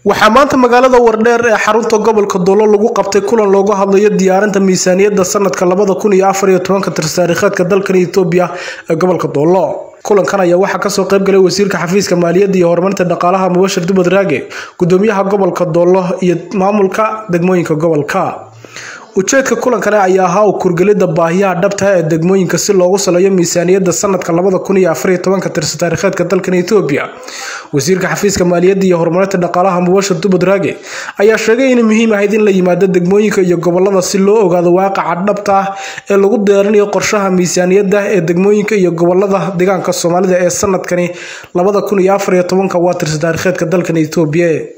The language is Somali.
waxaa maanta magaalada wardheer ee xarunta gobolka doolo lagu qabtay kulan looga hadlayo diyaarinta miisaaniyadda sanadka labada kun iyo afar iyo tobanka tirtaariikheedka dalkan etoobiya ee gobolka doolo kulankan ayaa waxaa kasoo qaybgalay wasiirka xafiiska maaliyadda iyo horumarinta dhaqaalaha mubashir dubad raage gudoomiyaha gobolka doolo iyo maamulka degmooyinka gobolka ujeedka kulankani ayaa ahaa u kurgelida baahiyaha dhabta ee degmooyinka si loogu saleeyo miisaaniyadda sanadka labada kun iyo afar iyo tobanka tirsa taariikheedka dalkan etoobiya wasiirka xafiiska maaliyadda iyo horumarinta dhaqaalaha mubashir dubad raage ayaa sheegay inay muhiim ahayd in la yimaado degmooyinka iyo gobolada si loo ogaado waaqaca dhabta ah ee lagu diyaarinayo qorshaha miisaaniyadda ee degmooyinka iyo gobolada deegaanka soomaalida ee sanadkani labada kun iyo afar iyo tobanka waa tirsa taariikheedka dalkan etoobiya